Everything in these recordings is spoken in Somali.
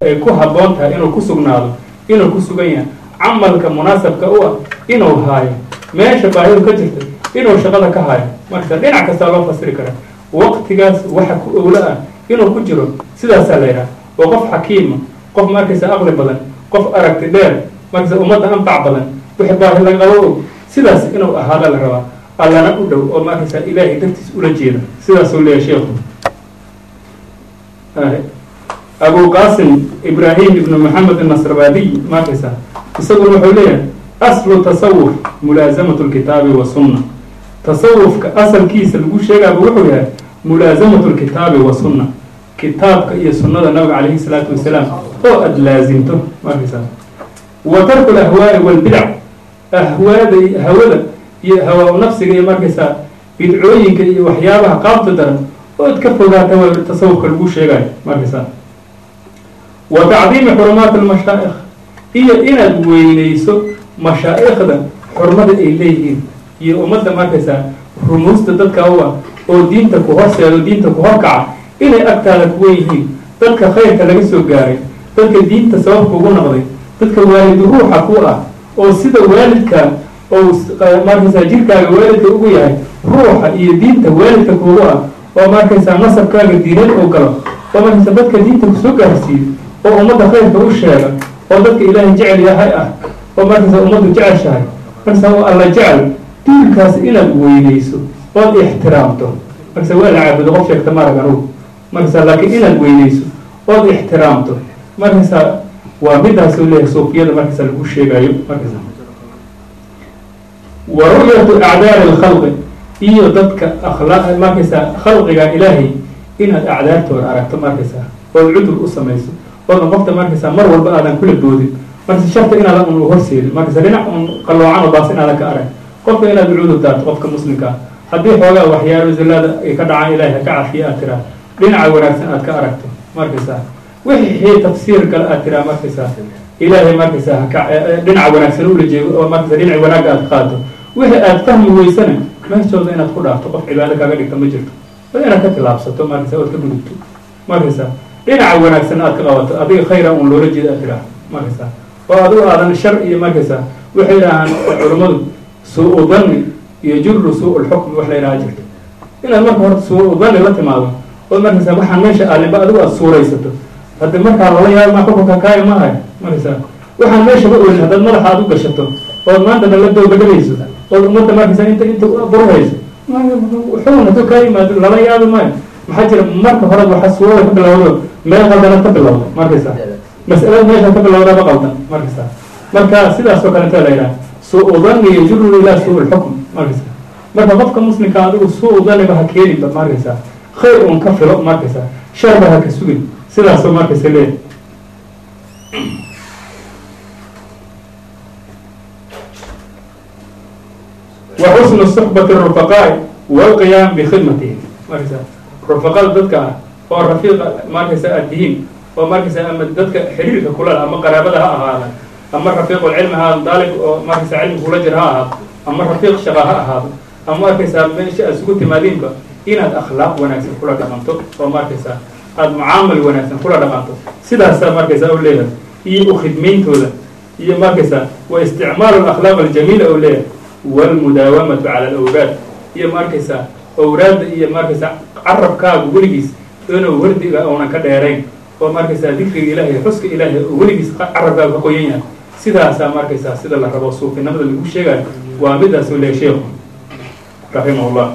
ay ku habboon tahay inuu ku sugnaado inuu ku sugan yahay camalka munaasabka u ah inuu haayo meesha baahidu ka jirta inuu shaqada ka haayo marka dhinac kastaa loo fasiri karaa waqtigaas waxa ku owlo ah inuu ku jiro sidaasaa la yidhaha waa qof xakiima qof markaysa aqli badan qof aragti dheer markaysa ummadda anfac badan wixii baahi laga qabo og sidaas inuu ahaada la rabaa allana u dhow oo markaysa ilaahay dartiis ula jeeda sidaasuu leeyahay sheekhu abu qasim ibrahim ibnu maxamed anasrabadiy markaysa isaguna wuxuu leeyahay aslu tasawuf mulaasamatu lkitaabi wasunna tasawufka asalkiisa lagu sheegaaba wuxuu yahay mulaasamatu lkitaabi wasunna kitaabka iyo sunnada nabiga calayhi salaatu wasalaam oo aada laasimto markaysa wa tarku lahwaai walbidac ahwaada hawada iyo hawa nafsiga iyo markaysaa bidcooyinka iyo waxyaabaha qaabta daran ood ka fogaata waa tasawufka lagu sheegayo markaysaa wa tacdiimi xurumaati almashaa'ikh iyo inaad weyneyso mashaa'ikhda xurmada ay leeyihiin iyo ummadda markaysaa rumuusta dadka u ah oo diinta ku horseedo diinta ku horkaca inay agtaada kuwan yihiin dadka khayrka laga soo gaaray dadka diinta sababka ugu noqday dadka waalidu ruuxa ku ah oo sida waalidka oo markaysaa jirkaaga waalidka ugu yahay ruuxa iyo diinta waalidka kuugu ah oo markaysaa nasabkaaga diineed oo galo oo markaysaa dadka diinta kusoo gaarsiiyo oo ummadda khayrka u sheega oo dadka ilaahay jecel yahay ah oo markaysaa ummaddu jeceshahay markaysaa oo alla jecel duulkaas inaad weyneyso ood ixtiraamto markaysaa waa la caabudo qof sheegta marag anugu markaysaa laakiin inaad weyneyso ood ixtiraamto markaysaa waa midaasuu leeyahay suufiyada markaysaa lagu sheegayo markaysaa wa ru'yatu acdaari alkhalqi iyo dadka akhlaaq markaysaa khalqiga ilaahay inaad acdaartooda aragto markaysaa ood cudur u samayso oodan qofta markaysaa mar walba aadan kula boodin markaysa sharta inaadan un horseedin markaysa dhinac un qalloocan oo baas inaadan ka arag qofka inaad cudur daarto qofka muslimka ah haddii xoogaa waxyaalo zallada ay ka dhacaan ilaahay ha ka cafiya aad tiraa dhinaca wanaagsan aad ka aragto markaysaa wixii tafsiir kale aad tiraa markaysaa ilaahay markaysaa haka dhinaca wanaagsan ula jeego oo markaysa dhinaci wanaagga aad qaado wixii aad fahmi weysana meeshooda inaad ku dhaafto qof cibaado kaaga dhigta ma jirto waa inaad ka tilaabsato markaysa ood ka gudubto markaysaa dhinaca wanaagsan aad ka qabato adiga khayra un loola jeeda aad tiraa markaysaa oo adigu aadan shar iyo markaysaa waxay dhahaan culummadu suu-u danni iyo jurru suu lxukmi wax la yidhaha jirto inaad marka horta suu-u danni la timaado oo markaysaa waxaan meesha aalinba adigu aad suuraysato haddi markaa lala yaabo ma xukunka kaaya maahay markaysaa waxaan meesha ma olin haddaad madaxa aad u gashato ood maanta dala dowbadhalayso ood ummadda markaysaa inta inta burhayso xukun hadduu kaa yimaado lala yaabi maayo maxaa jira marka hore waxa suurada ka bilowdo meel qaldanad ka bilowda markaysaa mas'alada meesha ka bilowdaba qaldan markaysaa marka sidaas oo kaleta la yidhaha suu-u danni yajurru ilaa suu lxukm markaysaa marka qofka muslimka adigu suu-u danniba ha keeninba markaysaa khayr un ka filo markaysaa sharba ha ka sugin sidaasoo markaysa leeyahay wa xusnu suxbati rufaqaa'i walqiyaam bikhidmatihim markaysaa rufaqada dadka ah oo rafiiqa markaysa aad tihiin oo markaysa ama dadka xiriirka kulala ama qaraabada ha ahaada ama rafiiqulcilmi ha ahaado daalib oo markaysa cilmi kula jira ha ahaado ama rafiiq shaqa ha ahaado ama markaysaa meesha aad isugu timaadiinba inaad akhlaaq wanaagsan kula dhaqanto oo markaysaa aada mucaamal wanaagsan kula dhaqanto sidaasaa markaysaa u leeyahay iyo u khidmayntooda iyo markaysaa wa isticmaalu alakhlaaq aljamiila oo leeyahay walmudaawamatu cala alawraad iyo markaysaa awraadda iyo markaysaa carabkaagu weligiis inuu wardiga uunan ka dheerayn oo markaysaa dikriga ilaahay xuska ilaahay oo weligiis carabkaagu ka qoyan yahay sidaasaa markaysaa sida la rabo suufinimada lagu sheegayo waa midaas u leeyahay sheekhu raximah llah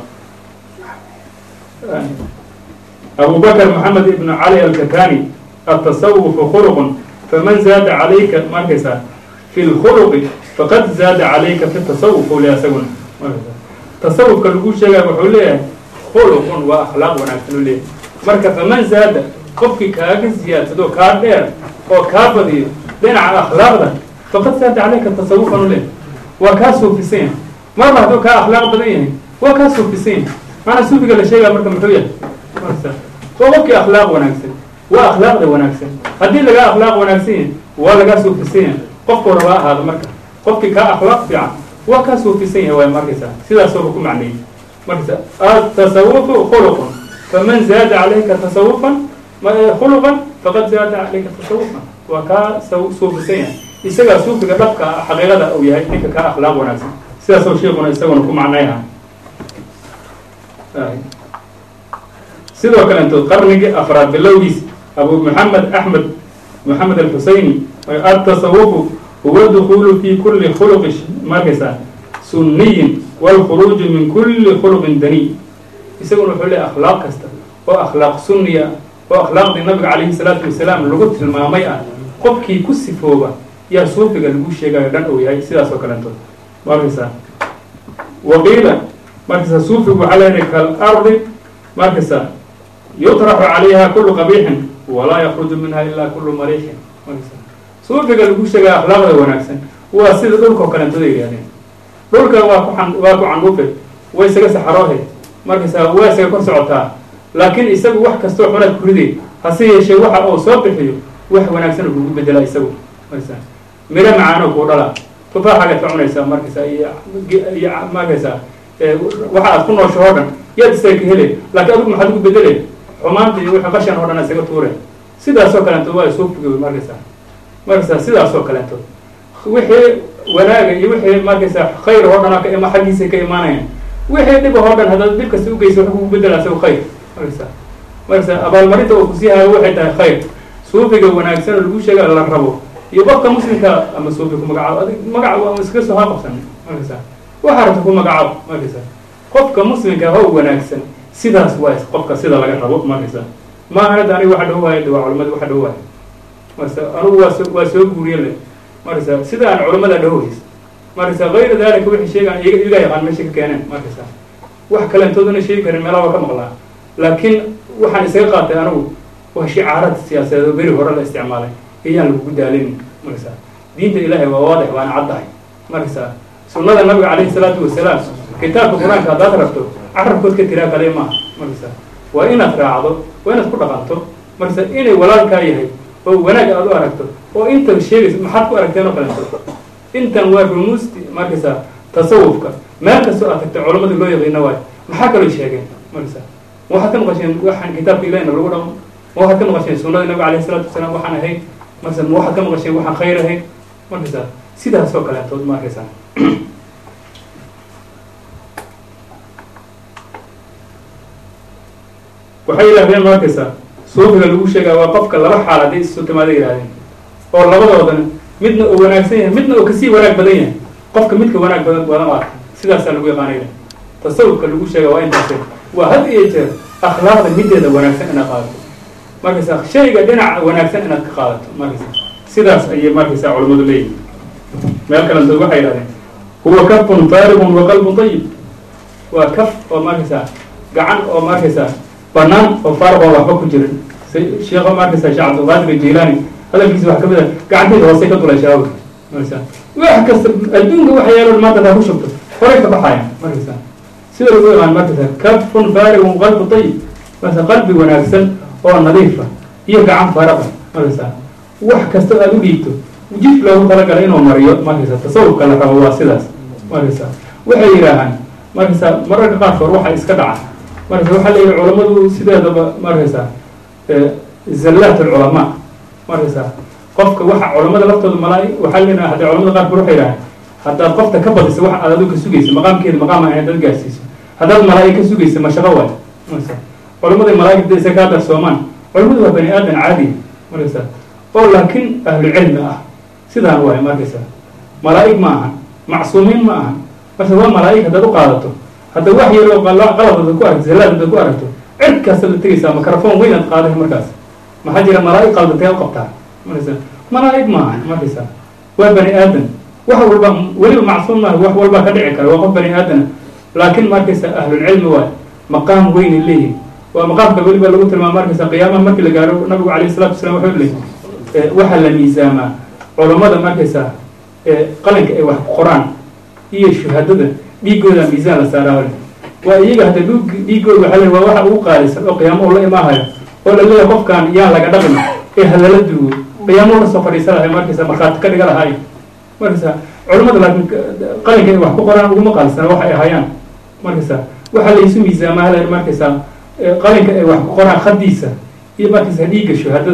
أبو بكر محمد بن علي الكتاني التصوف خلق فمن زاد عليك مركزا في الخلق فقد زاد عليك في التصوف ولا سجن تصوف كالقول شيء بحوليه خلق وأخلاق ونحن له مركز فمن زاد قفك كاك زيادة دو كادر أو كابدي لين على أخلاق ده فقد زاد عليك التصوف له وكاسو في سين مرة دو كأخلاق بدين وكاسو في سين معنى سوفي قال شيء مركز محوية oo qofkii akhlaaq wanaagsan waa akhlaaqda wanaagsan haddii lagaa akhlaaq wanaagsan waa lagaa suufisan yahay qofkuu rabaa ahaado marka qofkii kaa akhlaaq fiican waa kaa suufisan yahay waay markaysaa sidaasooba ku macneeyey markaysa atasawufu khuluqun faman zaada calayka tasawufan khuluqan faqad zaada calayka tasawufa waa kaa suufisan yahay isagaa suufiga dhabka xaqiiqada uu yahay ninka kaa akhlaaq wanaagsan sidaasoo sheikuna isaguna ku macnayha sidoo kalento qarnigii afraad bilowgiis abu maxamed axmed maxamed alxuseyni atasawufu huwa dukulu fi kuli khuluqi markaysaa sunniyin wاlkhuruuju min kuli khuluqin daniy isaguna wuxuu leey akhlaaq kasta oo akhlaaq sunniya oo akhlaaqdii nabiga calayhi salaatu wasalaam lagu tilmaamay ah qofkii ku sifooba yaa suufiga lagu sheegayo dhan uu yahay sidaas oo kalento markaysaa waqiila markaysaa suufigu waxaa leeyahay kalardi markaysaa yutraxu calayha kulu qabiixin walaa yakruju minha ilaa kulu mariixin markaysaa suufiga lagu sheegaya akhlaaqda wanaagsan waa sida dhulka oo kalentooda yidhahdeen dhulka waa ku an waa ku candhuufe way isaga saxaroohe markaysaa waa isaga kor socotaa laakiin isagu wax kastoo xunaad ku ridey hase yeeshee waxa uu soo bixiyo wax wanaagsan oo kugu bedela isagu markaysaa miro macaano kuu dhala tufaaxagaad ka cunaysaa markaysaa iyo iyo markaysaa waxa aad ku noosho oo dhan yaad isaga ka hele laakiin adigu maxaad ugu bedele xumaanta iyo wixii qashan oo dhan isaga tuure sidaasoo kaleento waa suufiga markaysaa markaysaa sidaasoo kaleento wixii wanaaga iyo wixii markaysaa khayr oo dhan ka xaggiisa ka imaanayaan wixii dhib oo dhan haddaad dhib kasta ugeysa wax kugu bedela isaga khayr markaysaa markaysaa abaalmarinta uu kusii hayo waxay tahay khayr suufiga wanaagsan oo lagu sheega la rabo iyo qofka muslimka ama suufi ku magacaabo adig magaca waa iskaga soo haaqabsan markaysaa waxaa rabta ku magacaabo markaysaa qofka muslimka how wanaagsan sidaas waa qofka sida laga rabo markaysaa maaha hadda aniga waxa dhow waayo waa culamadi waxa dhow waayo markaysa anigu waa soo waa soo guuriye le markaysaa sida aan culamada dhahohays markaysaa kayra dalika wixii sheegaan iga yaqaan meesha ka keeneen markaysaa wax kalentoodana sheegi karin meelaha waa ka maqlaa laakiin waxaan isaga qaatay anigu waa shicaarad siyaasadeed oo beri hore la isticmaalay iyaan lagugu daalinin markaysaa diinta ilaahay waa waadix waana caddahay markaysaa sunnada nabiga calayhi salaatu wasalaam kitaabka qur-aanka haddaad rabto carabkood ka tiraa kale maaha markaysaa waa inaad raacdo waa inaad ku dhaqanto markaysaa inay walaalkaa yahay oo wanaag aad u aragto oo intan sheegaysa maxaad ku aragteen oo kaleeto intan waa rumuusti markaysaa tasawufka meel kastoo aad tagta culamadii loo yaqiina waayo maxaa kaloo sheegeen markaysaa ma waxaad ka maqasheen waxaan kitaabka ilahina lagu dhaqmo ma waxaad ka maqasheen sunnada nabiga alayhi salaatu wasalaam waxaan ahayn markaysaa ma waxaad ka maqasheen waxaan khayr ahayn markaysaa sidaasoo kaleetood markaysaa waxay yidhahdeen markaysaa suufiga lagu sheegaa waa qofka laba xaal hadday isu timaada yidhahdeen oo labadoodana midna uu wanaagsan yahay midna uu kasii wanaag badan yahay qofka midka wanaag badan badan u arka sidaasaa lagu yaqaanaya tasawufka lagu sheega waa intaase waa had iyo jeer akhlaaqda mideeda wanaagsan inaad qaadato markaysaa shayga dhinaca wanaagsan inaad ka qaadato markaysa sidaas ayay markaysaa culamadu leeyihin meel kalentood waxay yidhahdeen huwa kafun faarigun wa qalbun ayib waa kaf oo markaysaa gacan oo markaysaa banaan oo faaruq oo waxba ku jirin sheekho markaysaa sheekh cabdilqaadir jilaani hadalkiisa waxa kamid a gacantayda hoose ka dulay shaawi markaysaa wax kasta adduunka waxa yeelo maanta taa ku shubto horay ka baxaya markaysaa sida lagu yaqaan markaysaa kafun faarigun qalbu ayib markaysaa qalbi wanaagsan oo nadiifa iyo gacan faraqa markaysaa wax kasta aad u dhiibto jif loogu talagalay inuu mariyo markaysaa tasawufka la rabo waa sidaas markaysaa waxay yidhaahaan markaysaa mararka qaarkood waxa iska dhaca markaysa waxaa leeyihi culamadu sideedaba markaysaa zallaat alculamaa markaysaa qofka waxa culamada laftooda malaa waxaa leedaha hadda culamada qaarkood waxay yidhahaan haddaad qofta ka badisa wax aad adigu ka sugaysa maqaamkeeda maqaam ahayn dad gaarsiiso haddaad malaa'i ka sugaysa mashaqo waay markaysaa culamadii malaa'igta isa kaa darsoomaan culamadu waa bani aadan caadiya markaysaa oo laakiin ahlu cilmi ah sidaan waay markaysaa malaa'ig ma ahan macsuumiin ma ahan marka waa malaa'ig haddaad u qaadato hadda wax yaroo qalabada ku aragto zallaadada ku aragto cid kasta la tegaysaa microphone weynaad qaadahay markaas maxaa jira malaa'ig qaldatee u qabtaa markaysaa malaa'ig maaha markaysaa waa bani aadan wax walba weliba macsuum maaha wax walbaa ka dhici kara waa qof bani aadana laakiin markaysaa ahlulcilmi waay maqaam weynay leeyihin waa maqaamka weliba lagu tilmaama markaysaa qiyaamaha markii la gaaro nabigu alayhi salatu wasalaam wuxuu leeyay waxaa la miisaamaa culammada markaysaa qalinka ay wax ku qoraan iyo shuhadada dhiigooda miisaan la saaraa waa iyaga hadda dhug dhiigooda waxaa le waa waxa ugu qaalisan oo qiyaamo la imaahayo oo la leeyahay qofkan yaan laga dhaqin ee halala duugo qiyaamo la soo fadhiisa lahay markaysa markhaati ka dhiga lahay markaysa culamada laakiin qalinka ay wax ku qoraan uguma qaalisana waxa ay hayaan markaysa waxaa laysu miisaamaa hal markaysaa qalinka ay wax ku qoraan khadiisa iyo markaysa dhiigga shuhadada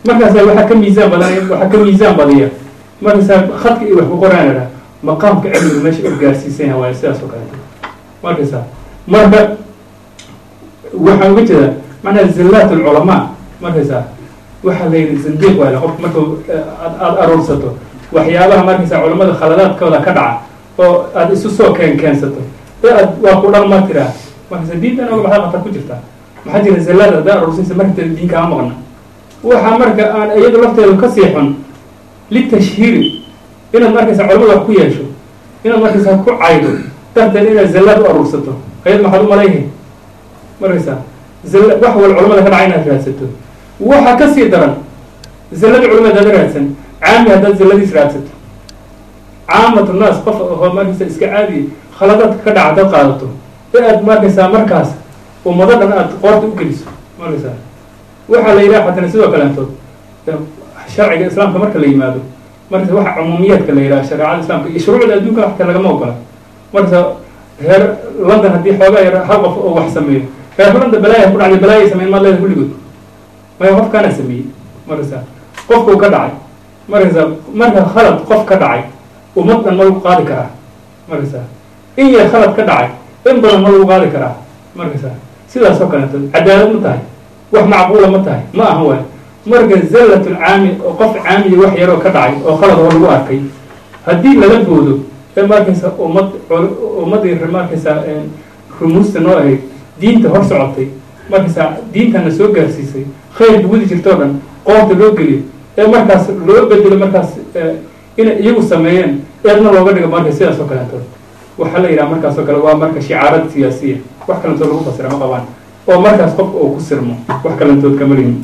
markaasa waxaa ka miisaan badan waxaa ka miisaan badiya markaasaa khadka iyo wax ku qoraan idhaa maqaamka cilmiga meesha u gaarsiisan yahay waayo sidaas oo kaleeto markaysa marka waxaan uga jeedaa macnaha zillaat alculamaa markaysa waxaa la yidhi zindiiq waale qofka markuu aada aruursato waxyaabaha markaysa culamada khaladaadkooda ka dhaca oo aada isu soo keen keensato ee aad waa ku dhaqma tiraa markaysa diintan oga baxda khatar ku jirta maxaa jira zillaada haddaa aruursaysa markateda diin kaa maqna waxaa marka aan iyadu lafteedu ka sii xun litashhiiri inaad markaysa culamada wax ku yeesho inaad markaysa ku caydo darteed inaad zallaad u aruursato ayad maxaad u malayhay markaysa zalla wax wal culamada ka dhaca inaad raadsato waxaa ka sii daran zallada culamada hadaad raadsan caami haddaad zalladiis raadsato caamatu naas qof oo markaysa iska caadiya khaladaadka ka dhaca haddaad qaadato ee aad markaysaa markaas ummado dhan aad qoorta u geliso markaysa waxaa la yidhaha xatana sidoo kaleentood sharciga islaamka marka la yimaado markaysa waxa cumuumiyaadka la yidhaha shareecada islaamka iyo shuruucda adduunka waxta lagama ogola markaysa reer london haddii xoogaa yar hal qof oo wax sameeyo reer london balaaya ku dhacday balaaya sameyn maad leeda kulligood maya qofkaana sameeyey markaysa qofkuu ka dhacay markaysa marka khalad qof ka dhacay ummad dhan ma lagu qaadi karaa markaysa in yar khalad ka dhacay in badan ma lagu qaadi karaa markaysa sidaas oo kaleeto cadaalad ma tahay wax macquula ma tahay ma aha waay marka zallatul caami oo qof caamiya wax yaroo ka dhacay oo khalad oo lagu arkay haddii laga boodo ee markaysa ummad ummaddii markaysa rumuusta noo ahayd diinta hor socotay markaysa diintana soo gaarsiisay khayrka wadi jirtoo dhan qoorta loo geliyo ee markaas loo bedelo markaas inay iyagu sameeyeen eedna looga dhigo marka sidaas oo kaleeto waxaa la yidhaha markaas oo kale waa marka shicaarad siyaasiya wax kalentood lagu fasira ma qabaan oo markaas qofka uu ku sirmo wax kalentood kama lihin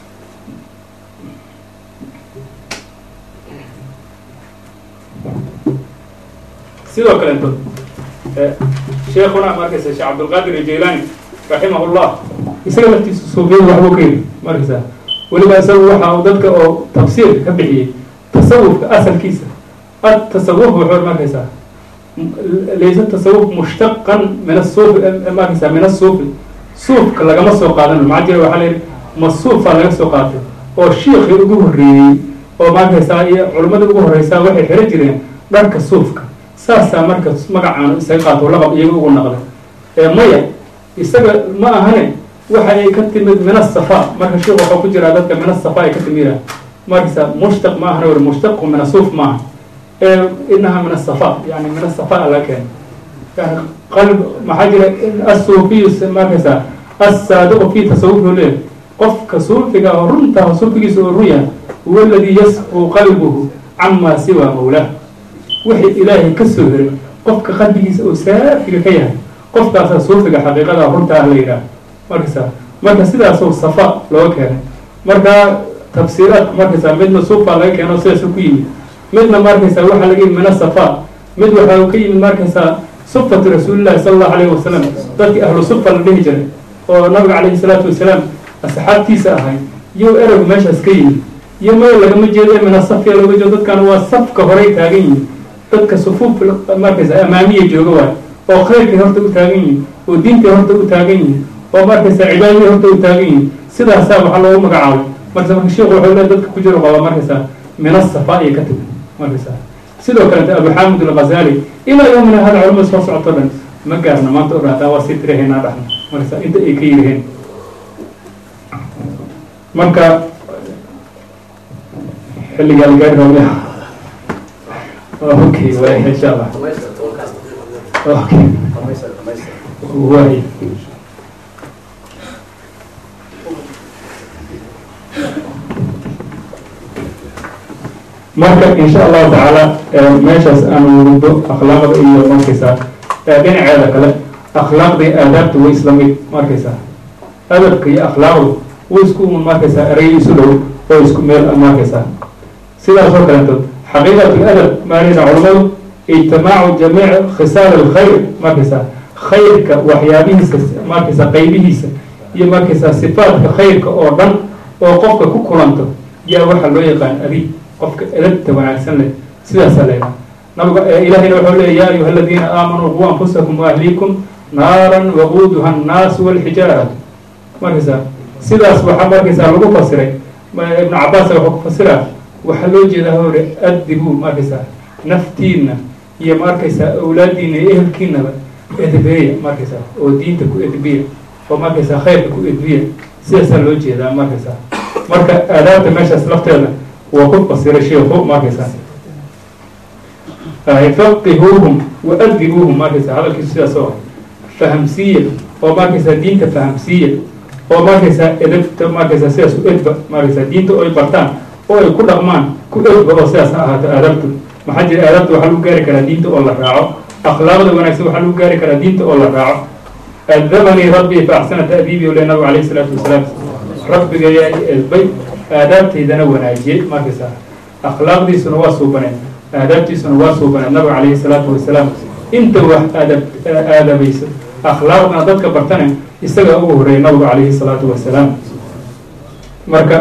sidoo kaleeto sheekuna markaysa sheekh cabdulqaadir ijaylani raximah llah isaga laftiisa suufiyada waxbuu ka yidhi markaysa weliba isagu waxa uu dadka oo tafsiirka ka bixiyey tasawufka asalkiisa atasawuf wuxuu markaysaa laysa tasawuf mushtaqan min asuufi markaysa min asuufi suufka lagama soo qaadano maxaa jira waxaa la yidhi ma suufaa laga soo qaatay oo shiikii ugu horreeyey oo markaysaa iyo culimmada ugu horreysaa waxay xiro jireen dharka suufka saasaa marka magacaanu isaga qaato laqab iyaga ugu naqday ee maya isaga ma ahane waxa ay ka timid min asafa marka sheikh waxaa ku jiraa dadka min asafa ay ka timida markaysa mushtaq ma ahana wari mushtaqu min asuuf maaha ee inaha min asafa yani min asafa laga keena yani qalb maxaa jira asuufiyu markaysa assaadiqu fi tasawufu leeyahay qofka suufiga oo runta suufigiisa oo run yahay huwa aladi yasqu qalbuhu cama siwa mawlah wixii ilaahay ka soo heray qofka qalbigiisa oo saafiga ka yahay qofkaasaa suufiga xaqiiqada runta ah la yidhaah markaysa marka sidaasoo safa looga keenay marka tafsiiraadka markaysa midna suufa laga keeno sidaas ku yimid midna markaysa waxaa laga yimid mina safa mid waxaa ka yimid markaysa sufati rasuulillahi sala allahu alayhi wasalam dadkii ahlu sufa la dhihi jiray oo nabiga calayhi salaatu wasalaam asxaabtiisa ahay iyo ereygu meeshaas ka yimid iyo maya lagama jeedo mina safiya looga jeedo dadkan waa safka horey taagan yihin dadka sufuuf markaysa amaamiya jooga waay oo khayrkay horta u taagan yihin oo diintay horta u taagan yihin oo markaysa cibaadadii horta u taagan yihin sidaasaa waxaa loogu magacaabay markasa marka sheikhu wuxuu le dadka ku jiro qaba markaysa min asafa ayay ka timi markaysa sidoo kalete abu xamid alghazali ilaa yowmina hada culamada soo socoto dhan ma gaarna maanta o dhan hataa waa sii tirahaynaa dhahna markaysa inta ay ka yiriheen marka xilligaa la gaari rabaya okay waay insha allah okay waay marka insha allahu tacaala meeshaas aanu wado akhlaaqda iyo markaysaa dhinaceeda kale akhlaaqda iyo aadaabta way isla mid markaysaa adabka iyo akhlaaqdu way isku markaysaa erey isu dhow oo isku meel markaysaa sidaas oo kaleeto xaqiiqat ladab maanaysa culamadu ijtimaacu jamiic khisaal alkhayr markaysaa khayrka waxyaabihiisa markaysa qaybihiisa iyo markaysaa sifaadka khayrka oo dhan oo qofka ku kulanto yaa waxaa loo yaqaan adi qofka edabta wanaagsan leh sidaasaa leedaha nabiga ilahayna wuxuu leeya ya ayuha aladiina aamanuu quu anfusakum waahliikum naaran waquuduha annaasu walxijaaratu markaysaa sidaas waxaa markaysaa lagu fasiray ibnu cabaas wuxuu ku fasiraa waxaa loo jeedaa hore addibu markaysaa naftiina iyo maarkaysaa awlaadiina iyo ehelkiinaba edbeeya markaysaa oo diinta ku edbiya oo markaysaa khayrka ku edbiya sidaasaa loo jeedaa markaysaa marka aadaabta meeshaas lafteeda waa ku fasiray sheikhu markaysaa faqihuuhum wa adibuuhum markaysaa hadalkiisu sidaas oo fahamsiiya oo markaysaa diinta fahamsiiya oo markaysaa edabta markaysaa sidaas u edba markaysaa diinta oo ay bartaan oo ay ku dhaqmaan ku edba oo sidaas ha ahaato aadaabtu maxaa jira aadaabta waxaa lagu gaari karaa diinta oo la raaco akhlaaqda wanaagsan waxaa lagu gaari karaa diinta oo la raaco adabanii rabbii fa axsana ta'diibi ule nabigu alayhi salaatu wasalaam rabbiga yaa i edbay aadaabtaydana wanaajiyey markaysaa akhlaaqdiisuna waa suubaneed aadaabtiisuna waa suubaneed nabiga calayhi salaatu wasalaam inta wax aadab aadabayso akhlaaqdana dadka bartane isaga ugu horeeyay nabigu calayhi salaatu wasalaam marka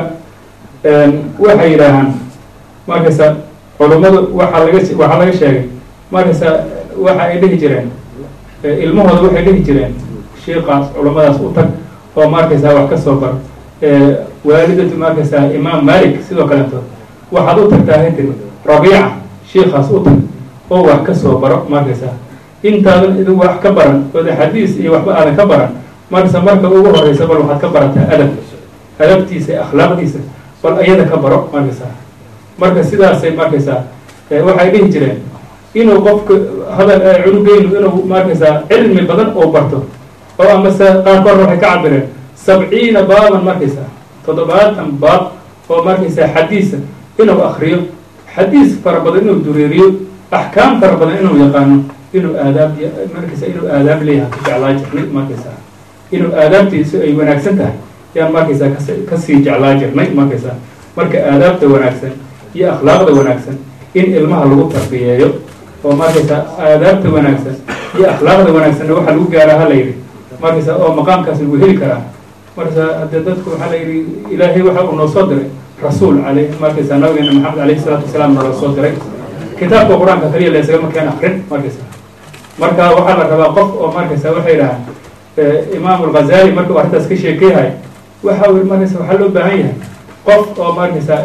waxay yidhaahaan markaysa culummadu waxaa laga waxaa laga sheegay markaysa waxa ay dhihi jireen ilmahooda waxay dhihi jireen shiikaas culummadaas u tag oo markaysaa wax ka soo bar waalidatu markaysaa imaam malik sidoo kaleeto waxaad u tagtaa haytiri rabiica shiikaas u tag oo wax ka soo baro markaysaa intaadan idin wax ka baran ood axaadiis iyo waxba aadan ka baran markaysa marka ugu horeysa bal waxaad ka barataa adab adabtiisa akhlaaqdiisa bal ayada ka baro markaysaa marka sidaasay markaysaa waxay dhihi jireen inuu qofka hadal cunugeynu inuu markaysaa cilmi badan oo barto oo amase qaarkoodna waxay ka cabireen sabciina baaban markaysaa toddobaatan baab oo markaysaa xadiisa inuu akriyo xadiis fara badan inuu dureeriyo axkaam fara badan inuu yaqaano inuu aadaab markaysa inuu aadaab leeyahay ka jeclaa jirnay markaysaa inuu aadaabtiisu ay wanaagsan tahay yaan markaysaa kas kasii jeclaa jirnay markaysaa marka aadaabta wanaagsan iyo akhlaaqda wanaagsan in ilmaha lagu tarbiyeeyo oo markaysaa aadaabta wanaagsan iyo akhlaaqda wanaagsanna waxaa lagu gaaraa ha la yidhi markaysaa oo maqaamkaas lagu heli karaa markaysaa haddee dadku waxaa la yidhi ilaahay waxa uu noo soo diray rasuul ale markaysaa nabigeena maxamed alayhi salaatu wasalaam naloo soo diray kitaabka qur-aanka kaliya laysagama keen akrin markaysaa marka waxaa la rabaa qof oo markaysaa waxay dhahaan imaam alghazali markuu arrintaas ka sheekeyahay waxa uu markaysa waxaa loo baahan yahay qof oo markaysaa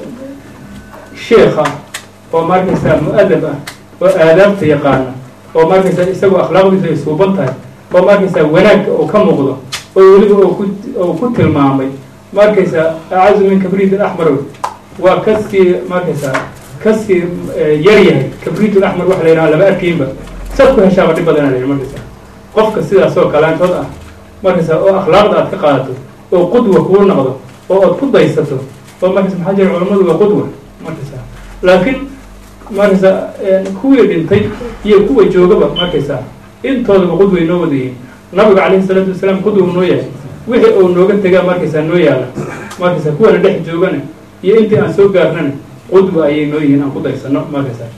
sheekh ah oo markaysaa mu-adab ah oo aadaabta yaqaana oo markaysaa isagoo akhlaaqdiisu ay suuban tahay oo markaysaa wanaagga oo ka muuqdo oo weliba oo ku oo ku tilmaamay markaysaa acazu min kabriit alaxmar waa kasii markaysaa kasii yar yahay kabriit alaxmar waxa la yidhaha lama arkaynba sad ku heshaaba dhib badana la yidhi markaysaa qofka sidaas oo kalaantood ah markaysaa oo akhlaaqda aad ka qaadato oo qudwa kuu noqdo oo aad ku daysato oo markaysa maxaa jira culammadu waa qudwa markaysaa laakiin markaysaa kuwii dhintay iyo kuwa joogaba markaysaa intoodaba qudway noo wadayihin nabiga calayhi salaatu wasalaam qudwa noo yahay wixii uu nooga tegaa markaysaa noo yaala markaysaa kuwana dhex joogana iyo intii aan soo gaarnana qudwa ayay noo yihiin aan ku daysano markaysaa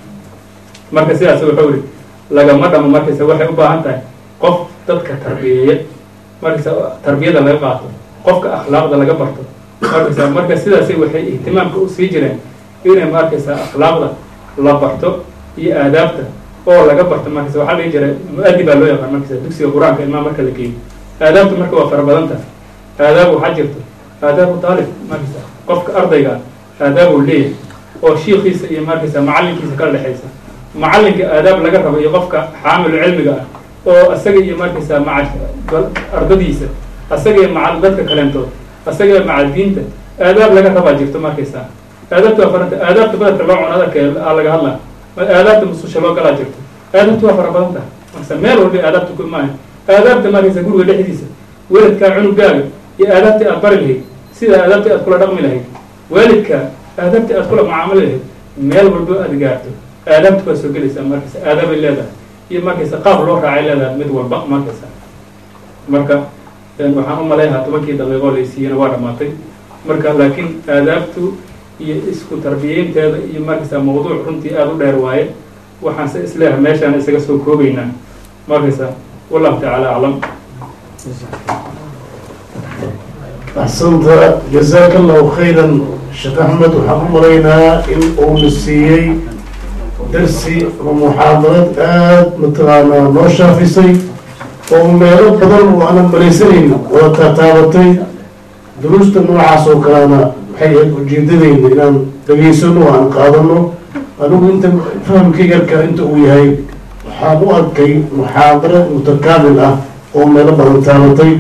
marka sidaas wuxuu ihi lagama dhamo markaysa waxay u baahan tahay qof dadka tarbiyeeya markaysa tarbiyada laga qaato qofka akhlaaqda laga barto markaysa marka sidaasay waxay ihtimaamka u sii jireen inay markaysa akhlaaqda la barto iyo aadaabta oo laga barto markaysa waxaa lagi jira mu-adib baa loo yaqaan markaysa dugsiga qur-aanka ilmaha marka la geeyo aadaabta marka waa fara badan tahay aadaab waxaa jirto aadaabu taalib markaysa qofka ardayga aadaabuu leeyahay oo shiikiisa iyo markaysa macallinkiisa kala dhexaysa macallinka aadaab laga rabo iyo qofka xaamilu cilmiga ah oo isaga iyo markaysaa maca ardadiisa asaga iyo maca dadka kaleentood asaga iyo maca diinta aadaab laga rabaa jirto markaysaa aadaabta waa faranta aadaabta badadka loo cuno adalka a laga hadlaa aadaabta mususha loo galaa jirto aadaabta waa fara badan tahay markasa meel walba aadaabta ku imaahay aadaabta markaysa guriga dhexdiisa weladkaa cunugaaga iyo aadaabtii aad bari lahayd sida aadaabtii aad kula dhaqmi lahayd waalidkaa aadaabtii aad kula mucaamali lahayd meel walba aad gaarto aadaabta waa soo gelaysaa markaysa aadaabay leedahay iyo markaysa qaab loo raacay leedahay mid walba markaysa marka waxaan u malayhaa tobankii daqiiqoo laysiiyena waa dhamaatay marka laakiin aadaabtu iyo isku tarbiyeynteeda iyo markaysa mawduuc runtii aada u dheer waaye waxaan se isleeyahay meeshaan isaga soo koobaynaa markaysa wallahu tacaala aclam axsanta jazaaka allahu khayran sheekh axmed waxaan u malaynaa in uuna siiyey darsi ama muxaadarad aada mataqaanaa noo shaafisay oo meelo badan oo aanan malaysanayn wada taataabatay duruusta noocaas oo kalena waxay ahayd ujeedadeyda inaan dhageysano oo aan qaadano anigu inta fahamkayga yarka inta uu yahay waxaan u arkay muxaadaro mutakaamil ah oo meelo badan taabatay